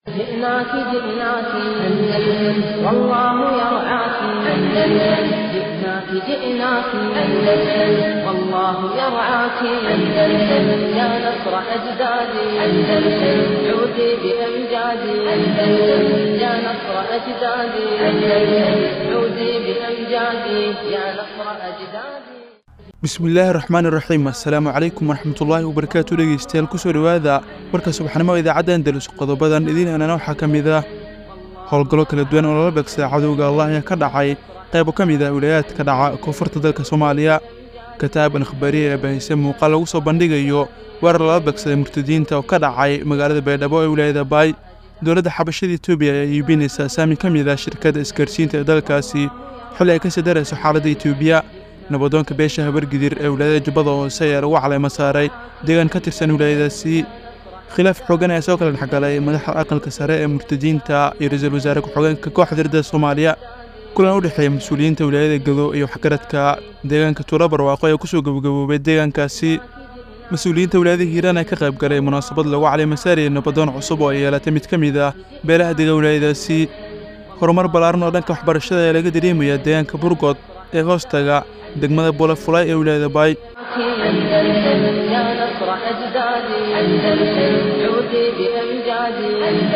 جئناك جئناك أندلس والله يرعاك أندلس جئناك جئناك أندلس والله يرعاك أندلس يا نصر أجدادي أندلس عودي بأمجادي أندلس يا نصر أجدادي أندلس عودي بأمجادي يا نصر أجدادي bismillaahi raxmaani raxiim assalaamu calaykum waraxmatullaahi wabarakaatu dhegeystayaal kusoo dhowaada warka subaxnimo idaacadda andalus qodobadan idiin aanana waxaa ka mid ah howlgallo kala duwan oo lala beegsada cadowga allah ayaa ka dhacay qaybo ka mid ah wilayaadka dhaca koonfurta dalka soomaaliya kataab akhbaariya ee bahise muuqaal lagu soo bandhigayo weerar lala beegsaday murtadiinta oo ka dhacay magaalada baydhabo ee wilaayada baay dowladda xabashada etoobiya ayaa iibinaysaa saami ka mid ah shirkadda isgaarsiinta ee dalkaasi xilli ay kasii darayso xaaladda etoobiya nabadoonka beesha habargidir ee wilaayada jubbada hoose ayaa lagu caleymo saaray deegaan ka tirsan wilaayadaasi khilaaf xoogan ayaa soo kala dhexgalay madaxda aqalka sare ee murtadiinta iyo ra-iisul wasaare ku-xogeenka kooxda ardada soomaaliya kulan u dhexeeya mas-uuliyiinta wilaayada gado iyo waxgaradka deegaanka tuulo barwaaqo ee kusoo gabagaboobay deegaankaasi mas-uuliyiinta wilaayada hiiraan ee ka qayb galay munaasabad lagu caleymo saaraya nabadoon cusub oo ay yeelatay mid ka mid ah beelaha dega wilaayadaasi horumar ballaaran oo dhanka waxbarashada ayaa laga dareemayaa deegaanka burgood ee hoostaga degmada bolefulay ee wilaayada baay أندلس يا نصر أجدادي أندلس عودي بأمجادي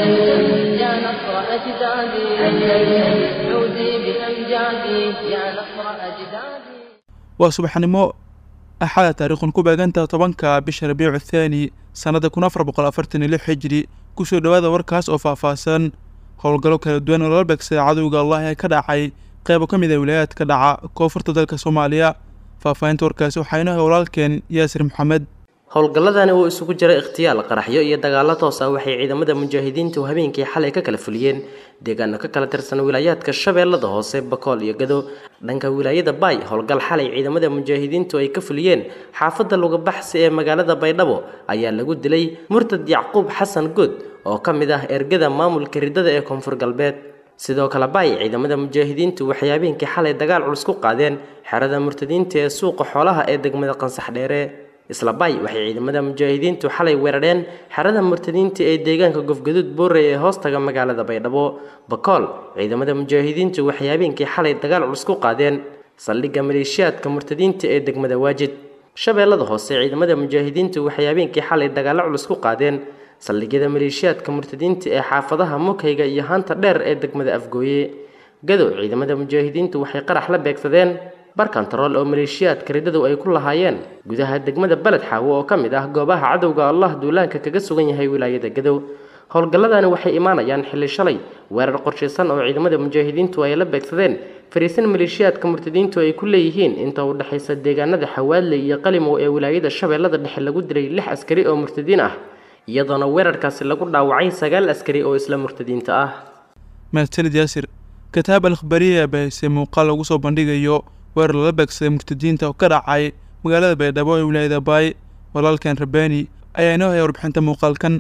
أندلس يا نصر أجدادي أندلس عودي بأمجادي يا نصر أجدادي waa subaxnimo axada taariikhun ku beeganta tobanka bisha rabiicu thaani sannada kun afar boqol afartan iyo lix xijiri kusoo dhowaada warkaas oo faahfaahsan howlgallo kala duwan oo lala beegsaday cadowga allah ee ka dhacay qaybo ka mid ah wilaayaadka dhaca koonfurta dalka soomaaliya faahfaahinta warkaasi waxaa inoo hay walaalkeen yaasir maxamed howlgalladani uu isugu jira ikhtiyaal qaraxyo iyo dagaallo toos ah waxay ciidamada mujaahidiintu habeenkii xalay ka kala fuliyeen deegaano ka kala tirsan wilaayaadka shabeellada hoose bakool iyo gado dhanka wilaayada baay howlgal xalay ciidamada mujaahidiintu ay ka fuliyeen xaafadda lugabaxsi ee magaalada baydhabo ayaa lagu dilay murtad yacquub xasan good oo ka mid ah ergada maamulka ridada ee koonfur galbeed sidoo kale baay ciidamada mujaahidiintu waxay habeenkii xalay dagaal culus ku qaadeen xerada murtadiinta ee suuqa xoolaha ee degmada qansax dheere isla baay waxay ciidamada mujaahidiintu xalay weerareen xerada murtadiinta ee deegaanka gofgaduud boorey ee hoostaga magaalada baydhabo bakool ciidamada mujaahidiintu waxay habeenkii xalay dagaal culus ku qaadeen saldhigga maleeshiyaadka murtadiinta ee degmada waajid shabeellada hoose ciidamada mujaahidiintu waxay habeenkii xalay dagaallo culus ku qaadeen saldhigyada maleeshiyaadka murtadiinta ee xaafadaha mukayga iyo hanta dheer ee degmada afgooye gadow ciidamada mujaahidiintu waxay qarax la beegsadeen barkantarool oo maleeshiyaadka ridadu ay ku lahaayeen gudaha degmada beled xaawo oo ka mid ah goobaha cadowga allah duulaanka kaga sugan yahay wilaayada gadow howlgalladani waxay imaanayaan xilli shalay weerar qorshaysan oo ciidamada mujaahidiintu ay la beegsadeen fariisan maleeshiyaadka murtadiintu ay ku leeyihiin inta u dhexaysa deegaanada xawaadle iyo qalimow ee wilaayada shabeellada dhexe lagu dilay lix askari oo murtadiin ah iyadoona weerarkaasi lagu dhaawacay sagaal askari oo isla murtadiinta ah mahadsanid yaasir kataab akhbaariya ee bahise muuqaal lagu soo bandhigayo weerar lala beegsaday murtadiinta oo ka dhacay magaalada baydhabo ee wilaayada baay walaalkan rabaani ayaa inoo haya warbixinta muuqaalkan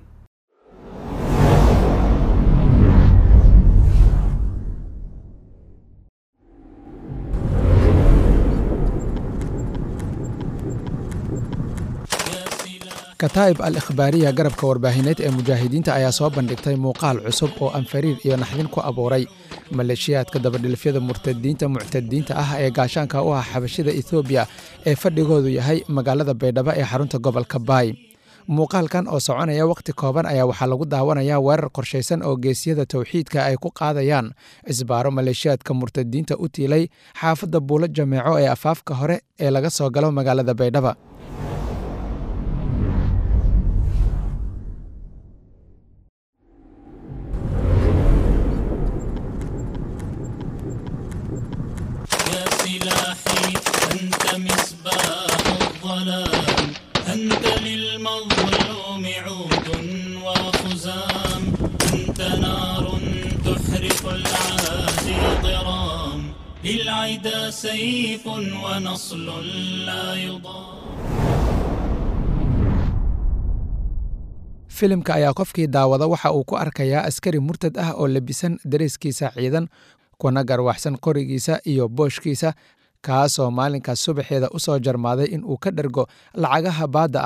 kataa'ib al ikhbaariya garabka warbaahineed ee mujaahidiinta ayaa soo bandhigtay muuqaal cusub oo anfariir iyo naxdin ku abuuray maleeshiyaadka dabadhilfyada murtadiinta muctadiinta ah ee gaashaanka u ah xabashida ethoobiya ee fadhigoodu yahay magaalada baydhabo ee xarunta gobolka baay muuqaalkan oo soconaya wakhti kooban ayaa waxaa lagu daawanayaa weerar qorshaysan oo geesyada towxiidka ay ku qaadayaan cisbaaro maleeshiyaadka murtadiinta u tiilay xaafadda buulo jameeco ee afaafka hore ee laga soo galo magaalada baydhaba سلاحي أنت مصباح الظلام أنت للمظلوم عود وخزام أنت نار تحرق العادي ضرام للعدا سيف ونصل لا يضام filimka ayaa qofkii daawada waxa uu ku arkayaa askari murtad ah oo labisan dareeskiisa ciidan kuna garwaxsan qorigiisa iyo booshkiisa kaasoo maalinkaas subaxeeda u soo jarmaaday in uu ka dhergo lacagaha baadda ah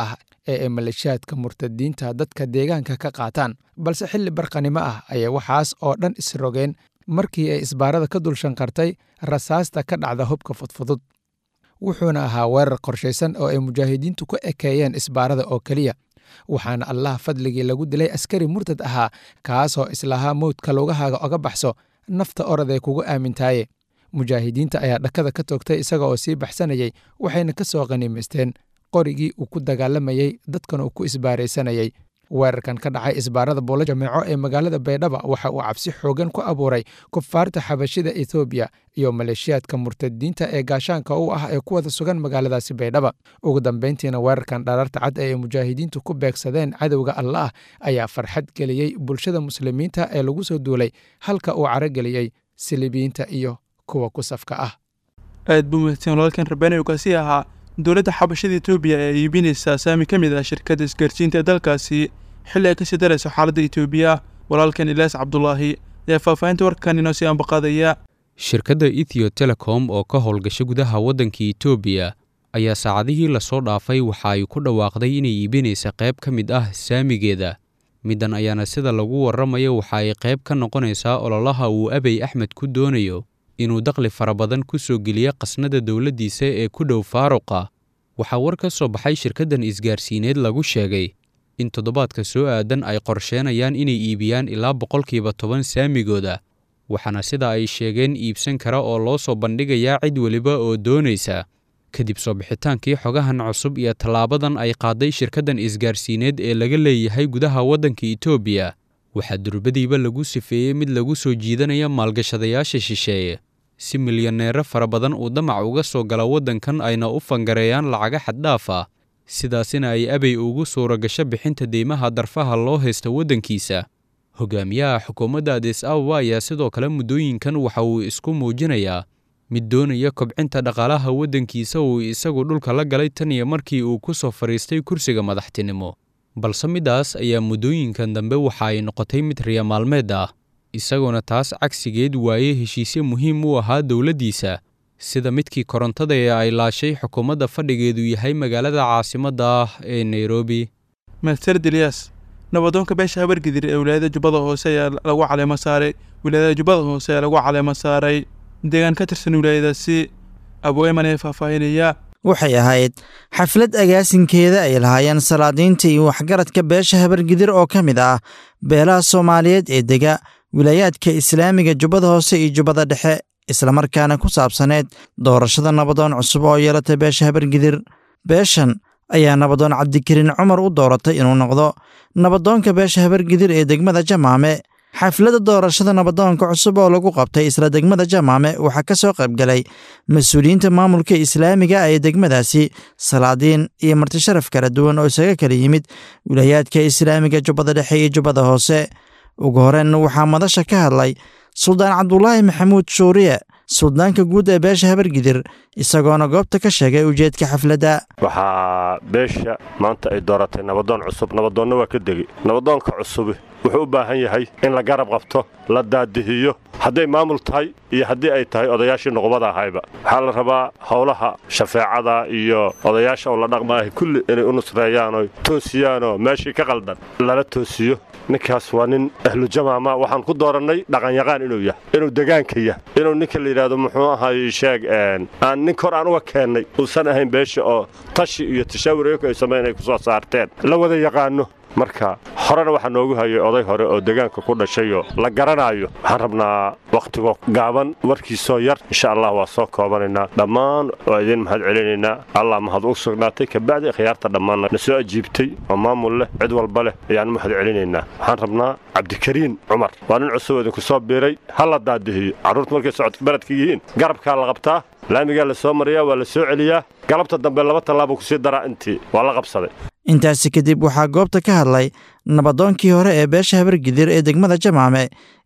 ee ay maleeshiyaadka murtadiinta dadka deegaanka ka qaataan balse xilli barqanimo ah ayay waxaas oo dhan isrogeen markii ay isbaarada ka dul shanqartay rasaasta ka dhacda hubka fudfudud wuxuuna ahaa weerar qorshaysan oo ay mujaahidiintu ku ekeeyeen isbaarada oo keliya waxaana allah fadligii lagu dilay askari murtad ahaa kaasoo islahaa mowdka lugahaaga oga baxso nafta oraday kugu aamintaaye mujaahidiinta ayaa dhakada ka toogtay isaga oo sii baxsanayay waxayna ka soo qaniimaysteen qorigii uu ku dagaalamayey dadkan uu ku isbaaraysanayay weerarkan ka dhacay isbaarada buulo jameeco ee magaalada baydhaba waxa uu cabsi xoogan ku abuuray kufaarta xabashida ethoobiya iyo maleeshiyaadka murtadiinta ee gaashaanka u ah ee ku wada sugan magaaladaasi baydhaba ugu dambayntiina weerarkan dharaarta cad ee ay mujaahidiintu ku beegsadeen cadowga allaah ayaa farxad geliyey bulshada muslimiinta ee lagu soo duulay halka uu carageliyey silibiyiinta iyo kuwa ku safka ah aad buu mahadsan walaalkan rabbaani ugaasi ahaa dowladda xabashada etoobiya ee iibinaysa saami ka mid ah shirkadda isgaarsiinta ee dalkaasi xilli ay kasii darayso xaaladda etoobiya walaalkan ilaas cabdulaahi ayaa faahfaahinta warkan inoo sii ambaqaadaya shirkadda ethio telecom oo ka howlgasha gudaha waddanka etoobiya ayaa saacadihii lasoo dhaafay waxa ay ku dhawaaqday inay iibinaysa qayb ka mid ah saamigeeda middan ayaana sida lagu warramayo waxa ay qayb ka noqonaysaa ololaha uu abey axmed ku doonayo inuu dakhli fara badan ku soo geliya qasnada dowladdiisa ee ku dhow faaruqa waxaa war ka soo baxay shirkaddan isgaarsiineed lagu sheegay in toddobaadka soo aadan ay qorsheenayaan inay iibiyaan ilaa boqolkiiba toban saamigooda waxaana sida ay sheegeen iibsan kara oo loo soo bandhigayaa cid weliba oo doonaysa kadib soo bixitaankii xogahan cusub iyo tallaabadan ay qaaday shirkaddan isgaarsiineed ee laga leeyahay gudaha waddanka etoobiya waxaa durbadiiba lagu sifeeyey mid lagu soo jiidanaya maalgashadayaasha shisheeye si milyaneero fara badan uu damac uga soo gala waddankan ayna u fangareeyaan lacaga xaddhaaf ah sidaasina ay abey ugu suura gasho bixinta deymaha darfaha loo haysta waddankiisa hogaamiyaha xukuumadda adis ababa ayaa sidoo kale muddooyinkan waxa uu isku muujinayaa mid doonaya kobcinta dhaqaalaha waddankiisa uu isagu dhulka la galay tan iyo markii uu ku soo fadhiistay kursiga madaxtinimo balse middaas ayaa muddooyinkan dambe waxa ay noqotay mid riya maalmeed ah isagoona taas cagsigeed waaye heshiisye muhiim u ahaa dowladdiisa sida midkii korontada ee ay laashay xukuumadda fadhigeedu yahay magaalada caasimadda ah ee nairobi mahadsanid ilyaas nabadoonka beesha habargidir ee wilaayada jubbada hoose ayaa lagu caleemo saaray wilaayada jubbada hoose ayaa lagu caleemo saaray deegaan ka tirsan wilaayadaasi abweyman ee faahfaahinaya waxay ahayd xaflad agaasinkeeda ay lahaayeen salaadiinta iyo waxgaradka beesha habargidir oo ka mid ah beelaha soomaaliyeed ee dega wilaayaadka islaamiga jubbada hoose iyo jubbada dhexe islamarkaana ku saabsaneed doorashada nabadoon cusub oo yeelatay beesha habargidir beeshan ayaa nabadoon cabdikariin cumar u dooratay inuu noqdo nabadoonka beesha habargidir ee degmada jamaame xafladda doorashada nabadoonka cusub oo lagu qabtay isla degmada jamaame waxaa ka soo qaybgalay mas-uuliyiinta maamulka islaamiga ee degmadaasi salaadiin iyo martisharaf kala duwan oo isaga kala yimid wilaayaadka islaamiga jubbada dhexe iyo jubbada hoose ugu horeen waxaa madasha ka hadlay suldaan cabdulaahi maxamuud shuuriye suldaanka guud ee beesha habargidir isagoona goobta ka sheegay ujeedka xafladda waxaa beesha maanta ay dooratay nabadoon cusub nabadoonna waa ka degi nabadoonka cusubi wuxuu u baahan yahay in la garab qabto la daadihiyo hadday maamul tahay iyo haddii ay tahay odayaashii nuqubada ahayba waxaa la rabaa howlaha shafeecada iyo odayaasha oo la dhaqmaahay kulli inay u nusreeyaanoo toosiyaanoo meeshii ka qaldan lala toosiyo ninkaas waa nin ahlujamaama waxaan ku doorannay dhaqanyaqaan inuu yahay inuu degaanka yah inuu ninka la yidhaahdo muxuu ahay sheeg aan nin kor aan uga keennay uusan ahayn beesha oo tashi iyo tashaawur iyaku ay samayn ay ku soo saarteen la wada yaqaanno marka horena waxaa noogu hayay oday hore oo degaanka ku dhashayoo la garanaayo waxaan rabnaa wakhtigoo gaaban warkiisoo yar insha allah waa soo koobanaynaa dhammaan waa idiin mahad celinaynaa allah mahad u sugnaatay kabacdi khiyaarta dhammaanna na soo ajiibtay oo maamul leh cid walba leh ayaan mahad celinaynaa waxaan rabnaa cabdikariin cumar waa nin cusub idinku soo biiray ha la daadihiyo carruurta markay socodka baradka yihiin garabkaa la qabtaa laamigaa la soo mariyaa waa la soo celiyaa galabta dambe laba tallaabuu kusii daraa intii waa la qabsaday intaasi kadib waxaa goobta ka hadlay nabadoonkii hore ee beesha habargidir ee degmada jamaame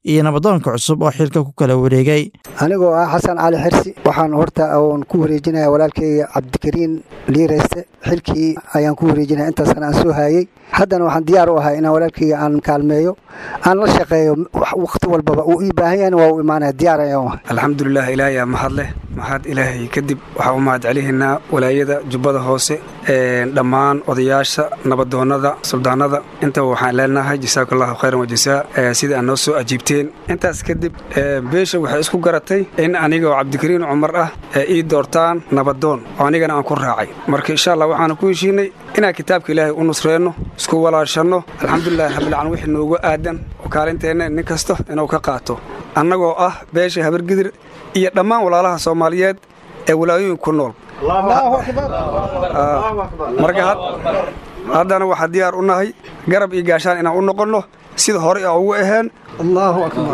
iyo nabadoonka cusub oo xilka ku kala wareegay anigoo ah xasan cali xirsi waxaan horta oon ku wareejinaya walaalkayga cabdikariin liireyste xilkii ayaan ku wareejinaya intaasna aan soo haayey haddana waxaan diyaar u ahay inaan walaalkayga aan kaalmeeyo aan la shaqeeyo wakhti walbaba uu ii baahan yahayna waa u imaanaya diyaar ayaan u ahay alxamdulilah ilaahay aa mahad leh mahad ilaahay kadib waxaa u mahad celihaynaa walaayada jubbada hoose dhammaan odayaasha nabadoonnada suldaanada intaba waxaan leenahay jasaaku allahu khayran wajasaa sida aad noo soo ajiibteen intaas kadib beesha waxay isku garatay in aniga oo cabdikariin cumar ah ii doortaan nabadoon oo anigana aan ku raacay marka insha allah waxaanu ku heshiinay inaan kitaabka ilaahay u nusreenno isku walaashanno alxamdulilahi rabbilcaalamiin wixii noogu aadan oo kaalinteenna nin kasta inuu ka qaato annagoo ah beesha habargidir iyo dhammaan walaalaha soomaaliyeed ee walaayooyin ku nool marka haddana waxaa diyaar u nahay garab iyo gaashaan inaan u noqonno sida hore a ugu aheen allaahu akbar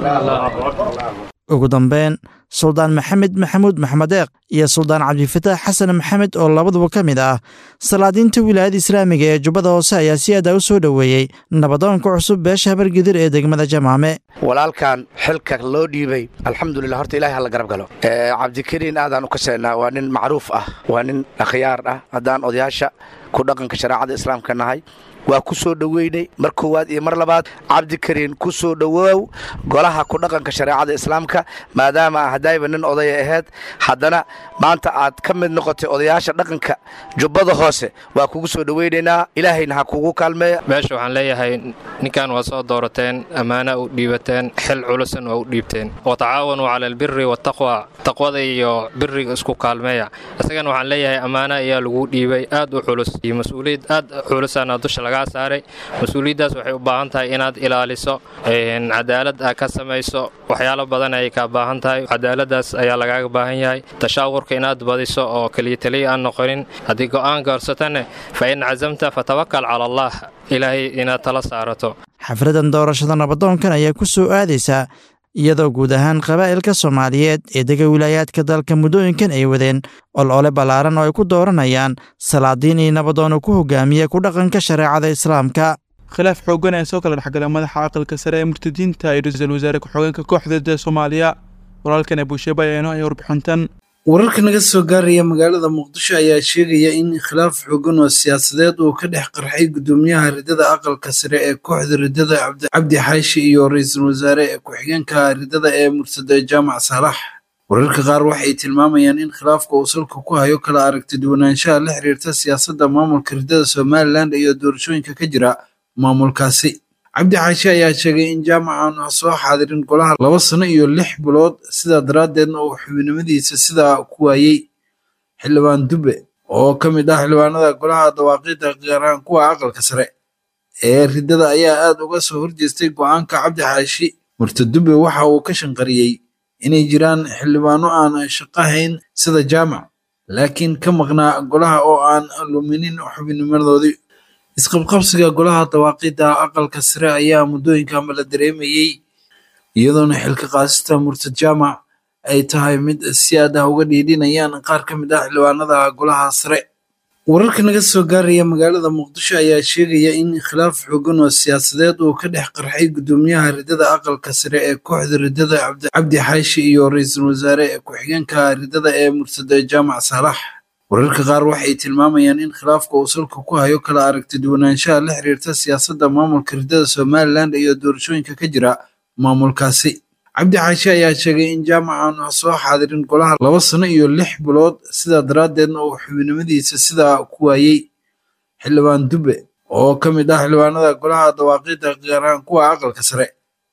ugu dambeyn suldaan maxamed maxamuud maxmedeeq iyo suldaan cabdifataax xasan maxamed oo labaduba ka mid ah salaadiinta wilaayada islaamiga ee jubbada hoose ayaa si aada u soo dhoweeyey nabadoonka cusub beesha habargidir ee degmada jamaame walaalkan xilka loo dhiibay alxamdulilah horta ilahay hala garab galo cabdikariin aadaan u kaseennaa waa nin macruuf ah waa nin akhyaar ah haddaan odayaasha ku dhaqanka shareecada islaamka nahay waa ku soo dhoweynay mar koowaad iyo mar labaad cabdikariin ku soo dhowoow golaha ku dhaqanka shareecada islaamka maadaama hadayba nin odaya ahayd haddana maanta aad ka mid noqotay odayaasha dhaqanka jubbada hoose waa kugu soo dhoweynaynaa ilaahayna ha kugu kaalmeeya meesha waxaan leeyahay ninkan waa soo doorateen ammaana u dhiibateen xil culusan waa u dhiibteen watacaawanuu cala albiri wataqwa taqwada iyo biriga isku kaalmeeya isagana waxaan leeyahay ammaana ayaa lagu dhiibay aad u culus iyo mas-uuliyad aad culusaana dusha lagaa saaray mas-uuliyaddaas waxay u baahan tahay inaad ilaaliso cadaalad aa ka samayso waxyaalo badan ayay kaa baahan tahay cadaaladaas ayaa lagaaga baahan yahay tashaawurka inaad badiso oo keliya taliya aan noqonin haddii go'aan gaarsatane fa in casamta fatawakal cala allah ilaahay inaad tala saarato xafladan doorashada nabadoonkan ayaa ku soo aadaysaa iyadoo guud ahaan qabaa'ilka soomaaliyeed ee dega wilaayaadka dalka muddooyinkan ay wadeen olole ballaaran oo ay ku dooranayaan salaadiin iyo nabadoono ku hogaamiya ku dhaqanka shareecada islaamka khilaaf xooggan ee soo kala dhexgala madaxa aqalka sare ee murtadiinta iyo ra-iisul wasaare ku-xogeenka kooxda dee soomaaliya walaalkan abuusheeba ayaa inoo haya warbixintan wararka naga soo gaaraya magaalada muqdisho ayaa sheegaya in khilaaf xoogan oo siyaasadeed uu ka dhex qarxay guddoomiyaha riddada aqalka sare ee kooxda riddada cabdi xaashi iyo ra-iisul wasaare ee ku-xigeenka riddada ee mursada jaamac saalax wararka qaar waxay tilmaamayaan in khilaafka uu salka ku hayo kala aragti duwanaanshaha la xiriirta siyaasadda maamulka riddada somalilan iyo doorashooyinka ka jira maamulkaasi cabdi xaashi ayaa sheegay in jaamac aanu soo xaadirin golaha laba sano iyo lix bilood sidaa daraaddeedna uu xubinimadiisa sidaa ku waayey xildhibaan dube oo ka mid ah xildhibaanada golaha dawaaqida gaaraan kuwa aqalka sare ee riddada ayaa aad uga soo horjeestay go'aanka cabdi xaashi murta dube waxa uu ka shanqariyey inay jiraan xildhibaano aan shaqahayn sida jaamac laakiin ka maqnaa golaha oo aan luminin xubinimadoodii isqabqabsiga golaha dawaaqida aqalka sare ayaa muddooyinkanba la dareemayey iyadoona xilka qaasista murtad jaamac ay tahay mid si aad ah uga dhiidhinayaan qaar ka mid ah xildhibaanada golaha sare wararka naga soo gaaraya magaalada muqdisho ayaa sheegaya in khilaaf xoogan oo siyaasadeed uu ka dhex qarxay guddoomiyaha riddada aqalka sare ee kooxda riddada cabdi xaashi iyo ra-iisul wasaare ee ku-xigeenka riddada ee mursada jaamac saalax wararka qaar waxay tilmaamayaan in khilaafka uu salka ku hayo kala aragti duwanaanshaha la xiriirta siyaasadda maamulka riddada somalilan iyo doorashooyinka ka jira maamulkaasi cabdi xaashi ayaa sheegay in jaamac aanu soo xaadirin golaha laba sano iyo lix bilood sidaa daraaddeedna uu xubinimadiisa sidaa ku waayey xildhibaan dube oo ka mid ah xildhibaanada golaha dawaaqida gaaraan kuwa aqalka sare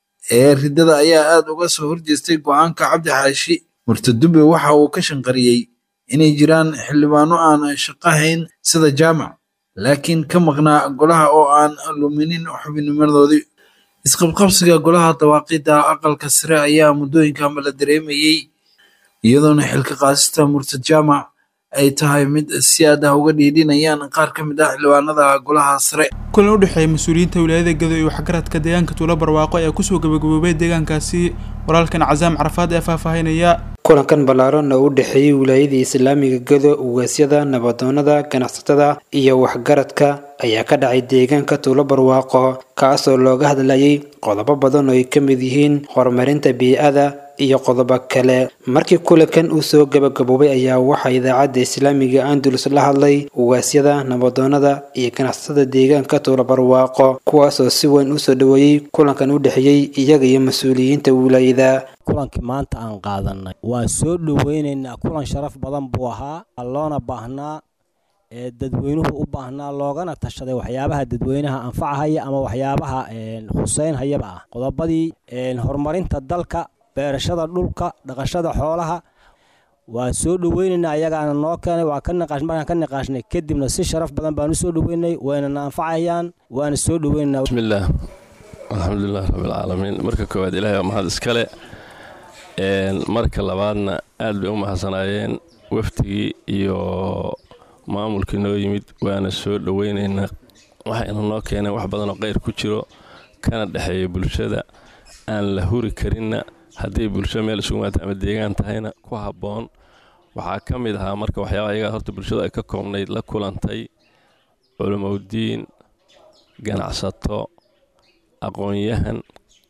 ee riddada ayaa aad uga soo horjeestay go'aanka cabdi xaashi murta dube waxa uu ka shanqariyey inay jiraan xildhibaano aan shaqahayn sida jaamac laakiin ka maqnaa golaha oo aan luminin xubinimadoodii isqabqabsiga golaha dawaaqida aqalka sare ayaa muddooyinkanba la dareemayey iyadoona xilka qaasista murtad jaamac ay tahay mid si aad ah uga dhiidhinayaan qaar ka mid ah xildhibaanada golaha sare kulan u dhexeeya mas-uuliyiinta wilaayada gado iyo waxgaradka deegaanka tuulo barwaaqo ayaa kusoo gabagaboobay deegaankaasi walaalkan casaam carafaad ee faahfaahinaya kulankan ballaaran oo u dhexeeyey wilaayadii islaamiga gado ugaasyada nabadoonada ganacsatada iyo waxgaradka ayaa ka dhacay deegaanka tuulo barwaaqo kaasoo looga hadlayay qodobo badan oo ay ka mid yihiin horumarinta bii'ada iyo qodobo kale markii kulankan uu soo gabagaboobay ayaa waxaa idaacadda islaamiga andalus la hadlay ugaasyada nabadoonada iyo ganacsatada deegaanka tuulo barwaaqo kuwaasoo si weyn usoo dhoweeyey kulankan u dhexeeyey iyaga iyo mas-uuliyiinta wilaayada kulankii maanta aan qaadanay waa soo dhoweynaynaa kulan sharaf badan buu ahaa loona baahnaa ee dadweynuhu u baahnaa loogana tashaday waxyaabaha dadweynaha anfacahaya ama waxyaabaha huseynhayaba ah qodobadii horumarinta dalka beerashada dhulka dhaqashada xoolaha waa soo dhoweynaynaa ayagaana noo keenay waa ka niqaash markaan ka niqaashnay kadibna si sharaf badan baan u soo dhoweynay waynana anfacayaan waana soo dhoweynaynaa bismillaah alxamdulilah rabbilcaalamiin marka koowaad ilaahay waa mahad iskale marka labaadna aad bay u mahadsanaayeen waftigii iyo maamulkii noo yimid waana soo dhoweynaynaa waxayna noo keeneen wax badanoo qayr ku jiro kana dhexeeya bulshada aan la huri karinna hadday bulsho meel isugu maata ama deegaan tahayna ku habboon waxaa ka mid ahaa marka waxyaaba ayagaa horta bulshadu ay ka koobnayd la kulantay culimowdiin ganacsato aqoon-yahan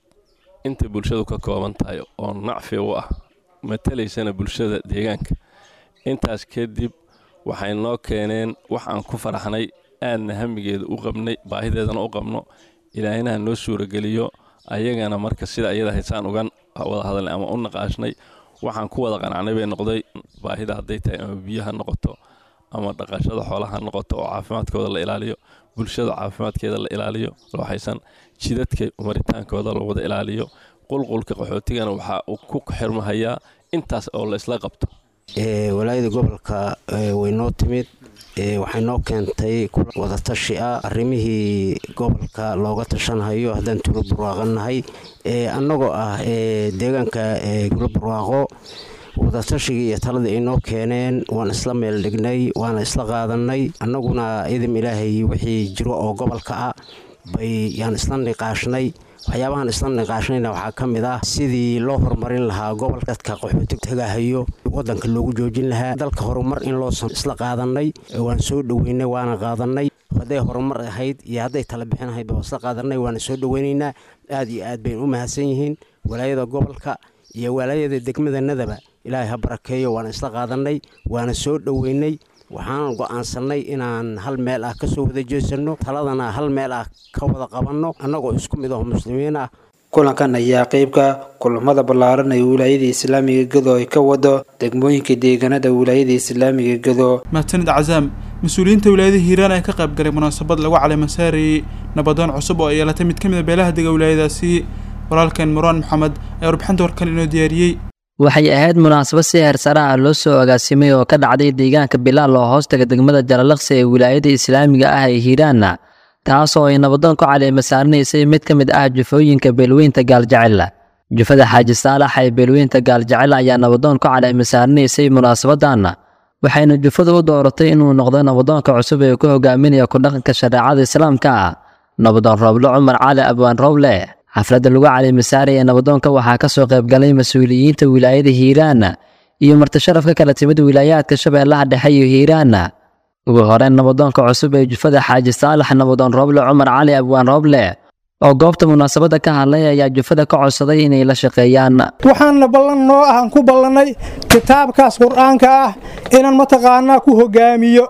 intay bulshadu ka kooban tahay oo nacfi u ah matalaysana bulshada deegaanka intaas kadib waxay noo keeneen wax aan ku faraxnay aadna hamigeeda u qabnay baahideedana u qabno ilaahinaha noo suurageliyo ayagana marka sida ayada haysaan uga wada hadalnay ama u naqaashnay waxaan ku wada qanacnay bay noqday baahida hadday tahay ama biyo ha noqoto ama dhaqashada xoolaha ha noqoto oo caafimaadkooda la ilaaliyo bulshada caafimaadkeeda la ilaaliyo looxaysan jidadka maritaankooda la wada ilaaliyo qulqulka qaxootigana waxaa uu ku xirmahayaa intaas oo la isla qabto walaayada gobolka way noo timid waxay noo keentay wadatashi ah arrimihii gobolka looga tashanhayo haddaan tuulo barwaaqanahay annagoo ah deegaanka tuulo barwaaqo wadatashigai iyo taladii ay noo keeneen waan isla meel dhignay waana isla qaadanay annaguna idam ilaahay wixii jiro oo gobolka ah bay yaan isla niqaashnay waxyaabahan isla niqaashnayna waxaa ka mid ah sidii loo horumarin lahaa gobol dadka qaxooti tagahayo wadanka loogu joojin lahaa dalka horumar in loo isla qaadanay waan soo dhoweynay waana qaadanay hadday horumar ahayd iyo hadday tala bixin ahayd waa isla qaadanay waana soo dhoweynaynaa aad iyo aad baynu u mahadsan yihiin walaayada gobolka iyo walaayada degmadanadaba ilaahay ha barakeeyo waana isla qaadanay waana soo dhoweynay waxaan go'aansannay inaan hal meel ah ka soo wada jeesanno taladana hal meel ah ka wada qabanno annagoo isku mid aho muslimiin ah kulankan ayaa qeybka kulamada ballaaran ee wilaayada islaamiga gado ay ka wado degmooyinka deegaanada wilaayada islaamiga gado mahadsanid cazaam mas-uuliyiinta wilaayada hiiraan ayaa ka qayb galay munaasabad lagu caleemasaarayey nabadoon cusub oo ay yeelatay mid ka mid a beelaha dega wilaayadaasi walaalkeen muraan maxamed ayaa warbixinta warkan inoo diyaariyey waxay ahayd munaasabad si heersare ah loo soo agaasimay oo ka dhacday deegaanka bilaal oo hoostaga degmada jalalaqsi ee wilaayada islaamiga ah ee hiiraanna taasoo ay nabadoon ku caleema saaranaysay mid ka mid ah jufooyinka beelweynta gaaljecel jufada xaaji saalax ee beelweynta gaaljecel ayaa nabadoon ku caleema saaranaysay munaasabadanna waxayna jufadu u dooratay inuu noqdo nabadoonka cusub ee ku hogaaminaya kudhaqanka shareecada islaamka ah nabadoon rooble cumar cali abwaan rooble xafladda lagu caleemasaaraya nabadoonka waxaa ka soo qaybgalay mas-uuliyiinta wilaayada hiiraana iyo martisharaf ka kala timid wilaayaadka shabeellaha dhexe iyo hiiraana ugu horeyn nabadoonka cusub ee jufada xaaji saalax nabadoon rooble cumar cali abwaan rooble oo goobta munaasabadda ka hadlay ayaa jufada ka codsaday inay la shaqeeyaan waxaanna ballan noo ah aan ku ballannay kitaabkaas qur'aanka ah inaan mataqaanaa ku hogaamiyo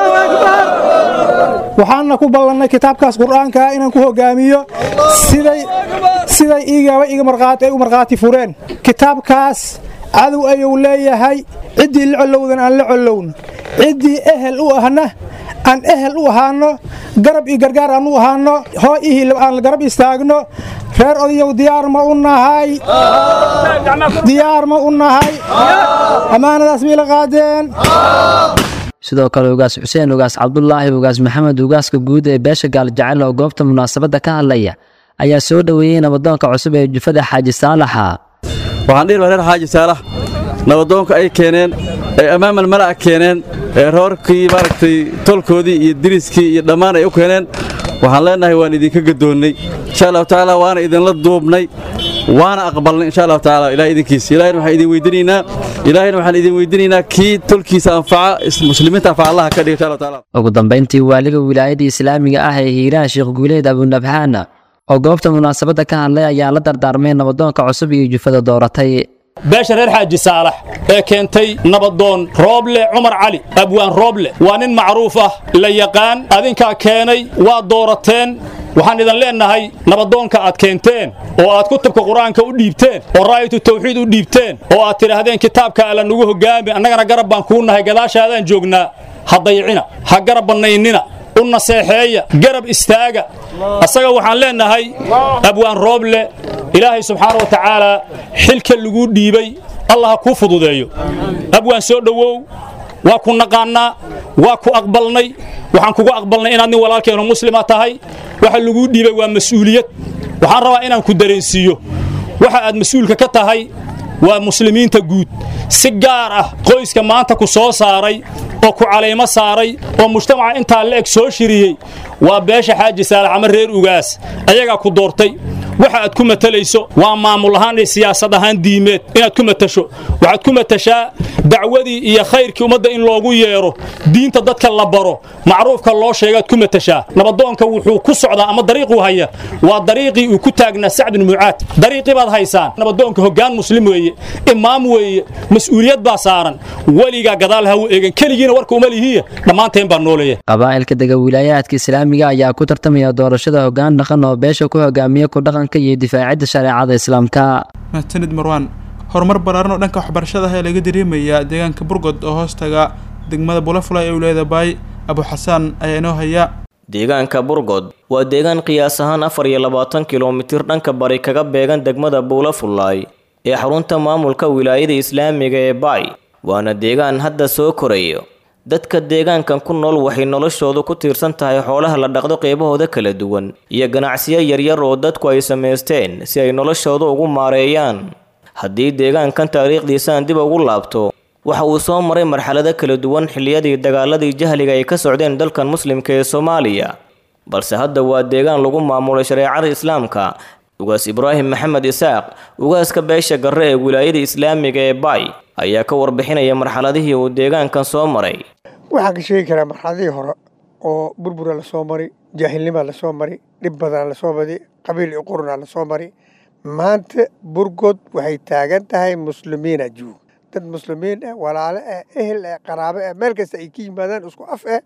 waxaanna ku ballannay kitaabkaas qur'aanka ah inaan ku hogaamiyo siday siday igaba iga marqaati ay u markhaati fureen kitaabkaas cadow ayuu leeyahay ciddii la collowdan aan la collown ciddii ehel u ahna aan ehel u ahaano garab iyo gargaar aan u ahaano hoo ihii aan garab istaagno reer odayow diyaar ma u nahay diyaar ma u nahay ammaanadaas miyla qaadeen sidoo kale ugaas xuseen ugaas cabdulaahi ugaas maxamed ugaaska guud ee beesha gaaljecel oo goobta munaasabadda ka hadlaya ayaa soo dhoweeyey nabadoonka cusub ee jufada xaaji saalaxa waxaan dhihi lahaa reer xaaji saalax nabadoonka ay keeneen ee ammaamal mala'a keeneen ee roorkii maaragtay tolkoodii iyo diriskii iyo dhammaan ay u keeneen waxaan leennahay waan idinka gadoonnay insha allahu tacaala waana idinla duubnay waana aqbalnay insha allahu tacaala ilaah idinkiisa ilahina waxaan idin weydinaynaa ilaahayna waxaan idin weydiinaynaa kii tolkiisa anfaca muslimiinta anfaca allaha ka dhiga insha allah taala ugu dambayntii waaliga wilaayada islaamiga ah ee hiiraan sheekh guuleed abunabhaan oo goobta munaasabadda ka hadlay ayaa la dardaarmay nabadoonka cusub iyo jufada dooratay beesha reer xaaji saalax ee keentay nabadoon rooble cumar cali abwaan rooble waa nin macruuf ah la yaqaan adinkaa keenay waa doorateen waxaan idin leennahay nabadoonka aad keenteen oo aad kutubka qur-aanka u dhiibteen oo raa'yatu tawxiid u dhiibteen oo aad tidhaahdeen kitaabka alla nugu hoggaami annagana garab baan kuu nahay gadaashaadaan joognaa ha dayicina ha garab bannaynina u naseexeeya garab istaaga asaga waxaan leennahay abwaan rooble ilaahay subxaana wa tacaala xilka laguu dhiibay allah ha kuu fududeeyo abwaan soo dhowow waa ku naqaannaa waa ku aqbalnay waxaan kugu aqbalnay inaad nin walaalkeenu muslima tahay waxa laguu dhiibay waa mas'uuliyad waxaan rabaa inaan ku dareensiiyo waxa aad mas-uulka ka tahay waa muslimiinta guud si gaar ah qoyska maanta ku soo saaray oo ku calaymo saaray oo mujtamaca intaa la eg soo shiriyey waa beesha xaaji saalax ama reer ugaas ayagaa ku doortay waxa aad ku matalayso waa maamul ahaan iyo siyaasad ahaan diimeed inaad ku matasho waxaad ku matashaa dacwadii iyo khayrkii ummadda in loogu yeero diinta dadka la baro macruufka loo sheegaad ku matashaa nabadoonka wuxuu ku socdaa ama dariiquu haya waa dariiqii uu ku taagnaa sacd bin mucaad dariiqii baad haysaan nabadoonka hoggaan muslim weeye imaam weeye mas'uuliyad baa saaran weligaa gadaal ha u eegan keligiina warka uma lihiya dhammaanteen baa nooleeya qabaa'ilka dega wilaayaadka islaamiga ayaa ku tartamaya doorashada hoggaan dhaqan oo beesha ku hogaamiya ku dhaqanka iyo difaacidda shareecada islaamka mahadsanid marwaan horumar ballaaran oo dhanka waxbarashada ah ee laga dareemayaa deegaanka burgod oo hoostaga degmada bulafula ee wilaayada baay abu xasaan ayaa inoo haya deegaanka burgod waa deegaan qiyaas ahaan afar iyo labaatan kilomitir dhanka bari kaga beegan degmada buulafulaay ee xarunta maamulka wilaayada islaamiga ee baay waana deegaan hadda soo korayo dadka deegaankan ku nool waxay noloshoodu ku tiirsan tahay xoolaha la dhaqdo qeybahooda kala duwan iyo ganacsiyo yaryar oo dadku ay samaysteen si ay noloshooda ugu maareeyaan haddii deegaankan taariikhdiisaan dib ugu laabto waxa uu soo maray marxalado kala duwan xilliyadii dagaaladii jahliga ay ka socdeen dalkan muslimka ee soomaaliya balse hadda waa deegaan lagu maamulay shareecada islaamka ugaas ibraahim maxamed isaaq ugaaska beesha garre ee wilaayada islaamiga ee baay ayaa ka warbixinaya marxaladihii uu deegaankan soo maray waxaan ka sheegi karaa marxaladihii hore oo burbura lasoo mari jaahilnimaa lasoo mari dhib badan lasoo mari qabiil iyo qurunaa lasoo mari maanta burgod waxay taagan tahay muslimiina juug dad muslimiin ah walaale ah ehel ah qaraabo ah meel kasta ay ka yimaadaan isku af ah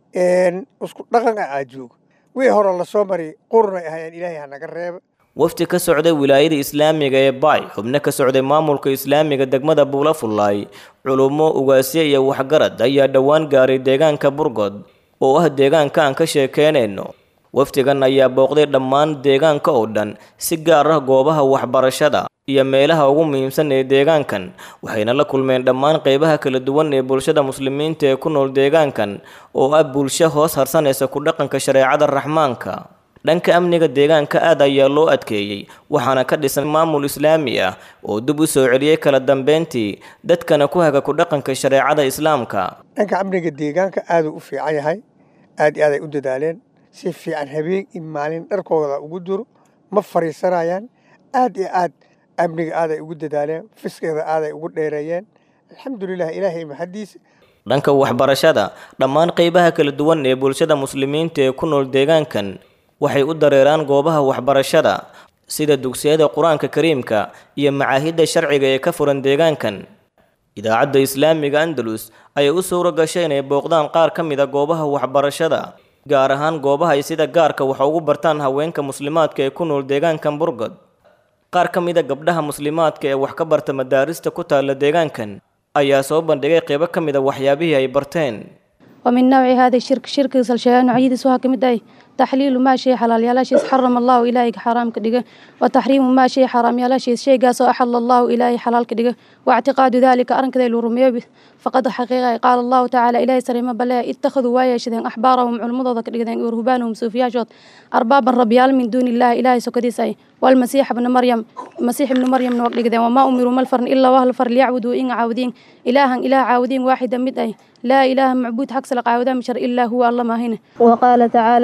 isku dhaqan ah aa joog wixii hore lasoo mari qurunay ahayaan ilaahay hanaga reeba wafdi ka socday wilaayada islaamiga ee baay xubno ka socday maamulka islaamiga degmada buulafulaay culummo ugaasyo iyo waxgarad ayaa dhowaan gaaray deegaanka burgod oo ah deegaanka aan ka sheekeynayno wafdigan ayaa booqday dhammaan deegaanka oo dhan si gaar ah goobaha waxbarashada iyo meelaha ugu muhiimsan ee deegaankan waxayna la kulmeen dhammaan qeybaha kala duwan ee bulshada muslimiinta ee ku nool deegaankan oo ah bulsho hoos harsanaysa ku dhaqanka shareecada raxmaanka dhanka amniga deegaanka aad ayaa loo adkeeyey waxaana ka dhisan maamul islaami ah oo dib u soo celiyey kala dambeyntii dadkana ku haga ku dhaqanka shareecada islaamka dhanka amniga deegaanka aaduu u fiican yahay aad iyo aad ay u dadaaleen si fiican habeen iyo maalin dharkooda ugu duro ma fariisanayaan aad iyo aad amniga aaday ugu dadaaleen fiskeeda aaday ugu dheereeyeen alxamdulilah ilaahay maxadiisa dhanka waxbarashada dhammaan qeybaha kala duwan ee bulshada muslimiinta ee ku nool deegaankan waxay u dareeraan goobaha waxbarashada sida dugsiyada qur-aanka kariimka iyo macaahidda sharciga ee ka furan deegaankan idaacadda islaamiga andalus ayay u suuro gashay inay booqdaan qaar ka mid a goobaha waxbarashada gaar ahaan goobaha ay sida gaarka wax ugu bartaan haweenka muslimaadka ee ku nool deegaankan burgod qaar ka mid a gabdhaha muslimaadka ee wax ka barta madaarista ku taalla deegaankan ayaa soo bandhigay qeybo ka mid a waxyaabihii ay barteen ومن نوع هذا الشرك شرك سلشيان نوعيد سوها كمد أي تحليل ما شيء حلال يلا شيء حرم الله إلهي حرام كدقة وتحريم ما شيء حرام يلا شيء شيء قاسو أحل الله إلهي حلال كدقة واعتقاد ذلك أرن كذا الورمية فقد حقيقة قال الله تعالى إلهي سليم بلا اتخذوا وايا شذين أحبارهم علمضة كدقة ورهبانهم صوفياجات أربابا ربيال من دون الله إلهي سكديس أي والمسيح ابن مريم المسيح ابن مريم نوق وما أمروا ملفرن إلا وهل فر ليعبدوا إن عاودين إلها إله عاودين واحدا مد أي لا إله معبود حق سلق عاودا مشر إلا هو الله ما هنا وقال تعالى الوار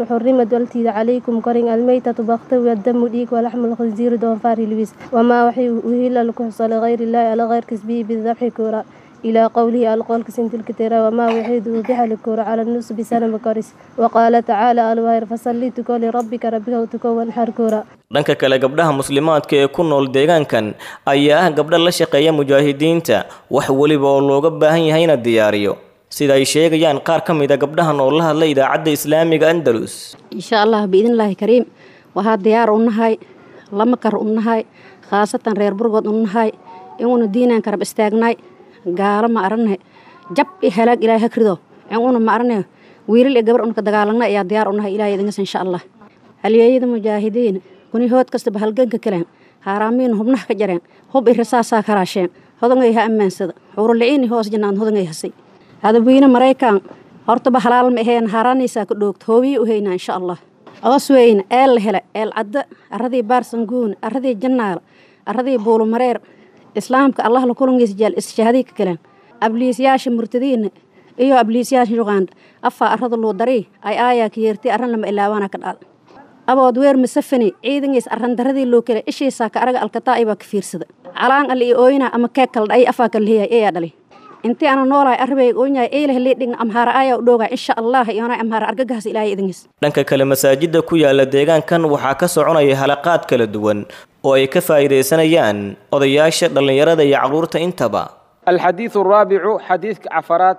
وحرمت والتيد عليكم كرين الميتة بغت والدم ديك ولحم الخنزير دونفار لبس وما وحي وهلا لكم لغير الله على غير كسبه بالذبح كورا إلى قوله القول كسنت الكتيرة وما وحيد وبح الكورة على النص بسنة مكارس وقال تعالى الوهير فصلي تكو لربك ربك وتكو وانحر كورا dhanka kale gabdhaha muslimaadka ee ku nool deegaankan ayaa ah gabdha la shaqeeya mujaahidiinta wax weliba oo looga baahan yahayna diyaariyo sida ay sheegayaan qaar ka mid a gabdhahan oo la hadla idaacadda islaamiga andalus insha allah biidnillaahi kariim waxaa diyaar u nahay lama kar u nahay khaasatan reer burgood u nahay inuuna diinaan karab istaagnay gaalo ma arane jab i halaag ilaahay hakrido inuuna ma arane wiilal iyo gabar unka dagaalagna ayaa diyaar u nahay ilahay idinkas insha allah halyeeyada mujaahidiin kuni hood kastaba halganka kaleen haaraamiin hubnaha ka jareen hub i rasaasaa karaasheen hodangay ha ammaansada xuuruliciini hoos jannaan hodangay hasay hadawiine maraykan hortaba halaal ma aheen haaraanaysaa ka dhoogta hoobiyi u haynaa insha allah oos weyne eel la hele eel cadda arradii baarsanguun arradii jannaal arradii buulumareer islaamka allah la kulangiisa jeel isshahadii ka galeen abliisyaasha murtadiina iyo abliisyaasha yuqaanda afaa arrada luu darii ay aayaa ka yeertay arran lama ilaabaana ka dhaada abood weer masafani ciidangiis arrandaradii loo kale ishiisaa ka araga alkataa ibaa ka fiirsada calaan alle i ooyna ama keeg kala dha'ay afaa kala leeyahay eeyaa dhalay intii ana noolahay arbeyga ooynyahay eyleh liidhigna amhaara ayaa u dhoogaa insha allah iyoona amhaara argagahaas ilaahay idingiis dhanka kale masaajidda ku yaala deegaankan waxaa ka soconaya halaqaad kala duwan oo ay ka faa'iidaysanayaan odayaasha dhallinyarada iyo carruurta intaba الحديث الرابع حديث عفرات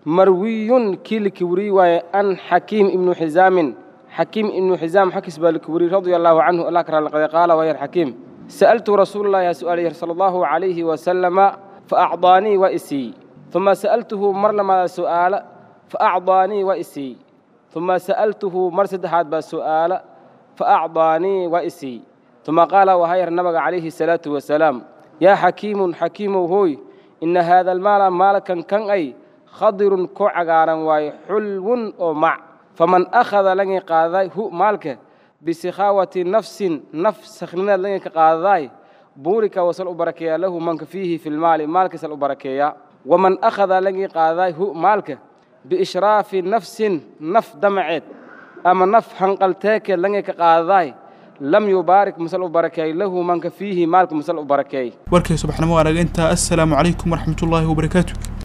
مروي كيل كوري وأن حكيم ابن حزام حكيم ابن حزام حكس بالكوري رضي الله عنه الله كرم لقد قال ويا حكيم سألت رسول الله يا سؤال صلى الله عليه وسلم فأعطاني وإسي ثم سألته مر لما سؤال فأعطاني وإسي ثم سألته مرسد هذا السؤال فأعطاني وإسي ثم قال وهي النبي عليه الصلاة والسلام يا حكيم حكيم هوي إن هذا المال مالكا كان أي خضر كعجارا واي حلو أو مع فمن أخذ لني قاضي هو مالك بسخاوة نفس نفس سخننا لني قاضي بورك وصل بركيا له من فيه في المال مالك سل بركيا ومن أخذ لني قاضي هو مالك بإشراف نفس نف دمعت أما نف هنقلتك لني قاضي lam yubaarik masal u barakeey lahu manka fiihi maalka masal u barakeey warkay subaxnimo wanaag intaa assalaamu calaykum waraxmatullaahi wabarakaatu